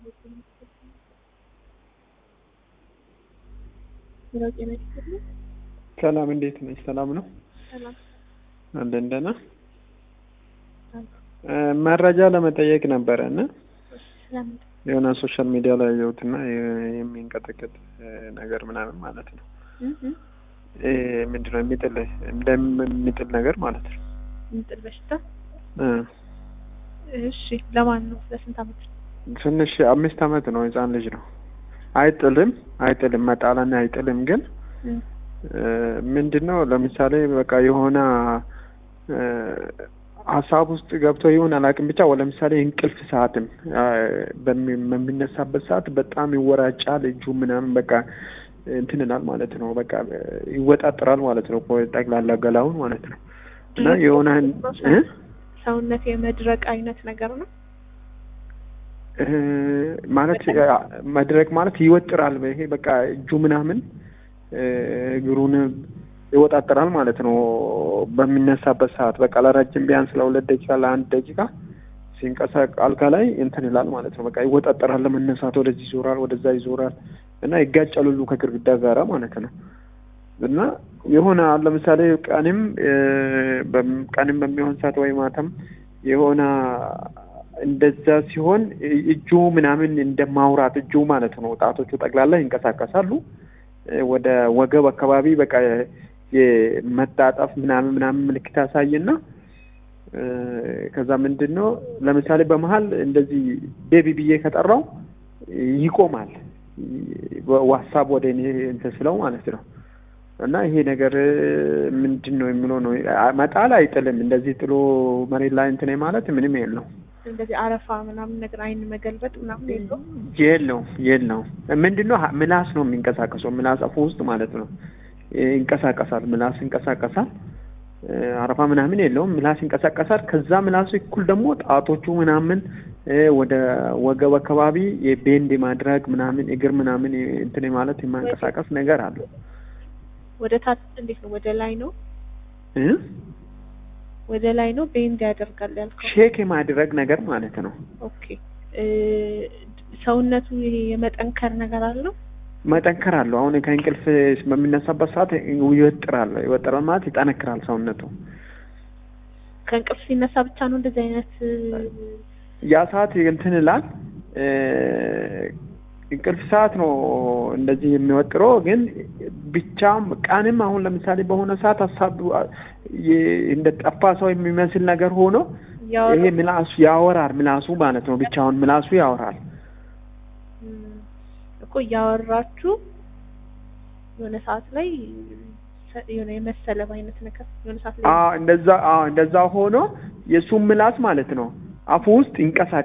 ሄሎ ጤና ይስጥልኝ። ሰላም እንዴት ነሽ? ሰላም ነው ሰላም አለን ደህና። አሉ። እ መረጃ ለመጠየቅ ነበረ እና ስለምን የሆነ ሶሻል ሚዲያ ላይ ያየሁትና የ- የሚንቀጠቀጥ እ ነገር ምናምን ማለት ነው እህ እ ምንድነው የሚጥል እንደሚጥል ነገር ማለት ነው ምጥል በሽታ እ እሺ ለማን ነው? ለስንት አመት ነው? ትንሽ አምስት አመት ነው ህፃን ልጅ ነው። አይጥልም አይጥልም መጣላና አይጥልም ግን እም እ ምንድነው ለምሳሌ በቃ የሆነ እ ሀሳብ ውስጥ ገብቶ ይሁን አላውቅም ብቻ ወ- ለምሳሌ እንቅልፍ ሰዓትም አ፣ በሚ- በሚነሳበት ሰዓት በጣም ይወራጫል እጁ ምናምን በቃ እንትን ይላል ማለት ነው። በቃ እ ይወጣጥራል ማለት ነው። ቆ- ጠቅላላ ገላውን ማለት ነው እና የሆነ እ ሰውነት የመድረቅ አይነት ነገር ነው። እ ማለት አ፣ መድረቅ ማለት ይወጥራል። ይሄ በቃ እጁ ምናምን እ እግሩን ይወጣጥራል ማለት ነው። በሚነሳበት ሰዓት በቃ ለረጅም ቢያንስ ለሁለት ደቂቃ ለአንድ ደቂቃ ሲንቀሳቀ አልጋ ላይ እንትን ይላል ማለት ነው። በቃ ይወጣጠራል ለመነሳት ወደዚህ ይዞራል፣ ወደዛ ይዞራል እና ይጋጫል ሁሉ ከግድግዳ ጋራ ማለት ነው። እና የሆነ አሁን ለምሳሌ ቀንም እ በም- ቀንም በሚሆን ሰዓት ወይ ማታም የሆነ እንደዛ ሲሆን እ- እጁ ምናምን እንደ ማውራት እጁ ማለት ነው ጣቶቹ ጠቅላላ ይንቀሳቀሳሉ እ ወደ ወገብ አካባቢ በቃ የመጣጠፍ ምናምን ምናምን ምልክት ያሳይና እ ከዛ ምንድን ነው ለምሳሌ በመሀል እንደዚህ ቤቢ ብዬ ከጠራው ይቆማል። ዋትሳፕ ወደ እኔ እንትን ስለው ማለት ነው። እና ይሄ ነገር ምንድን ነው የሚለው ነው። መጣል አይጥልም። እንደዚህ ጥሎ መሬት ላይ እንትን ማለት ምንም የለው እንደዚህ አረፋ ምናምን ነገር አይን መገልበጥ ምናምን የለው። የለው የለው። ምንድን ነው ምላስ ነው የሚንቀሳቀሰው። ምላስ አፉ ውስጥ ማለት ነው ይንቀሳቀሳል። ምላስ ይንቀሳቀሳል። እ አረፋ ምናምን የለውም። ምላስ ይንቀሳቀሳል። ከዛ ምላሱ እኩል ደግሞ ጣቶቹ ምናምን እ ወደ ወገብ አካባቢ የቤንድ ማድረግ ምናምን እግር ምናምን እንትን ማለት የማንቀሳቀስ ነገር አለው ወደ ታች እንዴት ነው? ወደ ላይ ነው? እ ወደ ላይ ነው ቤንድ ያደርጋል ያልከው? ሼክ የማድረግ ነገር ማለት ነው። ኦኬ እ ሰውነቱ ይሄ የመጠንከር ነገር አለው? መጠንከር አለው። አሁን ከእንቅልፍ በሚነሳበት ሰዓት ይወጥራል። ይወጥራል ማለት ይጠነክራል ሰውነቱ። ከእንቅልፍ ሲነሳ ብቻ ነው እንደዚህ አይነት ያ ሰዓት እንትን ይላል። እ እንቅልፍ ሰዓት ነው እንደዚህ የሚወጥረው። ግን ብቻም ቀንም አሁን ለምሳሌ በሆነ ሰዓት ሀሳብ የ- እንደ ጠፋ ሰው የሚመስል ነገር ሆኖ ያወራ ይሄ ምላሱ ያወራል። ምላሱ ማለት ነው ብቻውን ምላሱ ያወራል። እም፣ እኮ እያወራችሁ የሆነ ሰዓት ላይ ሰ- የሆነ የመሰለብ አይነት ነገር የሆነ ሰዓት ላይ አዎ እንደዛ አዎ እንደዛ ሆኖ የእሱም ምላስ ማለት ነው አፉ ውስጥ ይንቀሳቀሳል።